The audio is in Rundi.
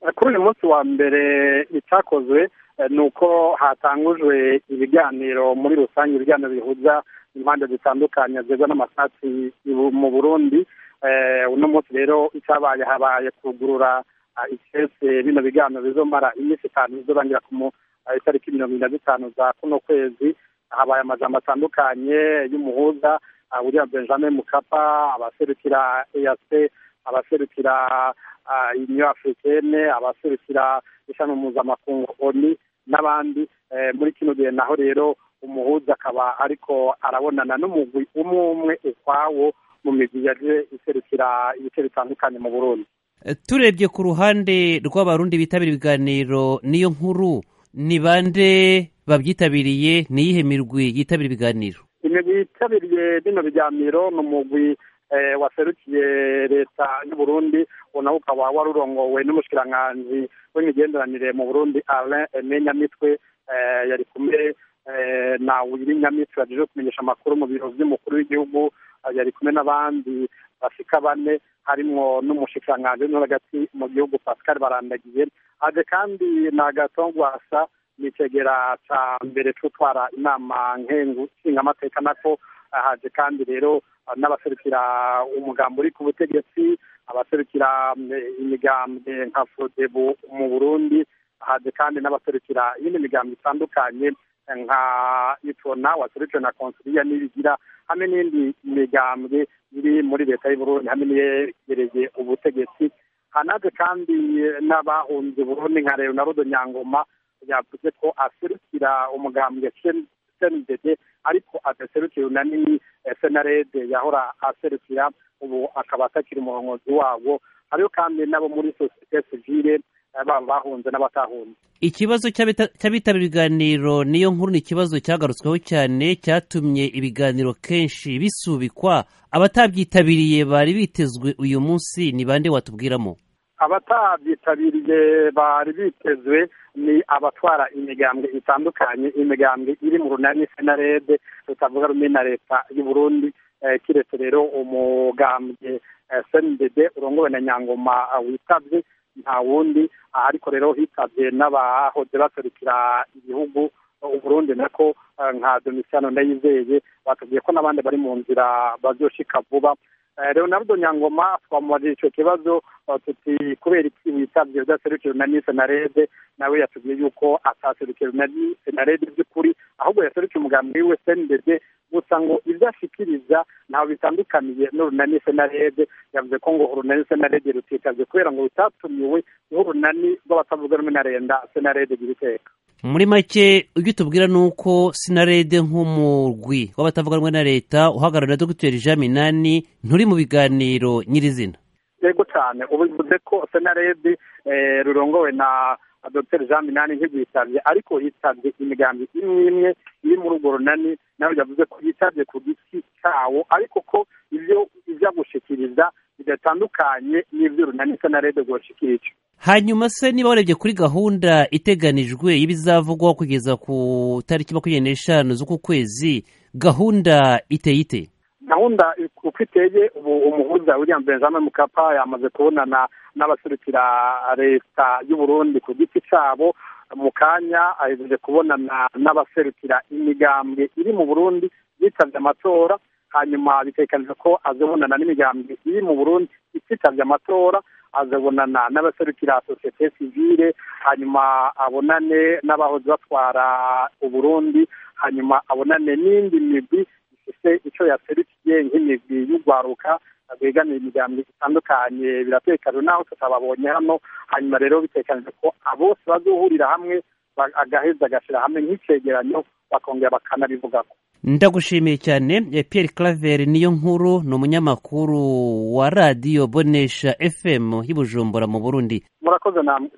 kuri uyu munsi wa mbere icyakozwe ni uko hatangujwe ibiganiro muri rusange ibiganiro bihuza impande zitandukanye zigwa n'amasasi mu burundi uno munsi rero icyabaye habaye kugurura ikese bino biganiro bizomara iminsi itanu bizorangira ku itariki mirongo ine na zitanu za kuno kwezi habaye amajambo atandukanye y'umuhuza william benjamin mukapa abaserukira eac abaserukira union africaine abaserukira ishami mpuzamakungu oni n'abandi muri kino gihe naho rero umuhuza akaba ariko arabonana n'umugwi umwe umwe ukwawo mu migwi yaje iserukira ibice bitandukanye mu burundi turebye ku ruhande rw'abarundi bitabira ibiganiro niyo nkuru ni bande babyitabiriye ni iyihe mirwi yitabira ibiganiro imigwi yitabiriye bino biganiro ni umugwi waserukiye leta y'uburundi nawo ukaba wari urongowe n'umushikiranganji w'imigenderanire mu burundi alain eme nyamitwe yari kumwe na wiri nyamitwe yaje kumenyesha amakuru mu biro by'umukuru w'igihugu yari kumwe n'abandi bashika bane harimwo n'umushikiranganji no hagati mu gihugu pascal barandagiye haje kandi na gatongwasa ni icegera ca mbere c'utwara inama nkengu nshingamateka nako haje kandi rero n'abaserukira umugambi uri ku butegetsi abaserukira imigambwe nka fodebu mu burundi haje kandi n'abaserukira iyindi migambi itandukanye nka itona waserukiwe na konsiliya n'ibigira hamwe n'indi migambwe iri muri leta y'uburundi hamwe n'iyegereye ubutegetsi hanaje kandi n'abahunze burundi nka leonardo nyangoma yavuze ko aserukira umugambwe cndd ariko adaserukira unani senarede yahora aserukira ubu akaba atakiri umurongozi wabo hariho kandi n'abo muri sosiyete sivile baba bahunze n'abatahunze ikibazo cy'abitabira ibiganiro niyo nkuru ni ikibazo cyagarutsweho cyane cyatumye ibiganiro kenshi bisubikwa abatabyitabiriye bari bitezwe uyu munsi ni bande watubwiramo abatabyitabiriye bari bitezwe ni abatwara imigambwe itandukanye imigambwe iri mu runani senarede tutavuga rumwe na leta y'uburundi kiretse rero umugambwe sndd urongowe na nyangoma witabye nta wundi ariko rero hitabye n'abahoze baserukira igihugu uburundi nako nka domisiyano ndayizeye batubwiye ko n'abandi bari mu nzira bazoshika vuba leonardo nyangoma twamubajije icyo kibazo tuti kubera iki witabye udaserukira unani senarede nawe yatubwiye yuko ataserukira unani senarede by'ukuri ahubwo yaserukiye umugambi wiwe sndd gusa ngo ibyo ashikiriza ntawe bitandukaniye n'urunani senarede yavuze ko ngo urunani senarede rutitabye kubera ngo bitatumiwe nk'urunani rw'abatavuga rumwe na renda senarede gira iteka muri make ibyo tubwira ni uko sinarede nk'umurwi w'abatavuga rumwe na leta uhagarariwe na dogiteri jean minani nturi mu biganiro nyirizina yego cyane ubu bivuze ko senarede rurongowe na dr jean minani ntirwitabye ariko yitabye imigambi imwe imwe iri muri urwo runani nawe yavuze ko yitabye ku giti cyawo ariko ko ibyo ijya gushikiriza bidatandukanye n'ibyo runani senarede rwoshikirije hanyuma se niba warebye kuri gahunda iteganijwe y'ibizavugwaho kugeza ku tariki makumyabiri n'eshanu z'uku kwezi gahunda iteye ite gahunda uko iteye ubu umuhuza william benjamin mukapa yamaze kubonana n'abaserukira leta y'uburundi ku giti cyabo mu kanya ahejeje kubonana n'abaserukira imigambwe iri mu burundi yitabye amatora hanyuma bitekanije ko azabonana n'imigambwe iri mu burundi ititabye amatora azabonana n'abaserukira sosiyete sivile hanyuma abonane n'abahoze batwara uburundi hanyuma abonane n'indi migwi ifite icyo yaserukiye nk'imigwi y'urwaruka begamira imiryango itandukanye biratekanye naho tutababonye hano hanyuma rero bitekanije ko bose bazohurira hamwe agaheza agashyira hamwe nk'icegeranyo bakongera bakanabivugako ndagushimiye cyane Pierre Claver niyo nkuru ni umunyamakuru wa radiyo bonesha fm y'Ibujumbura mu burundi murakoze namwe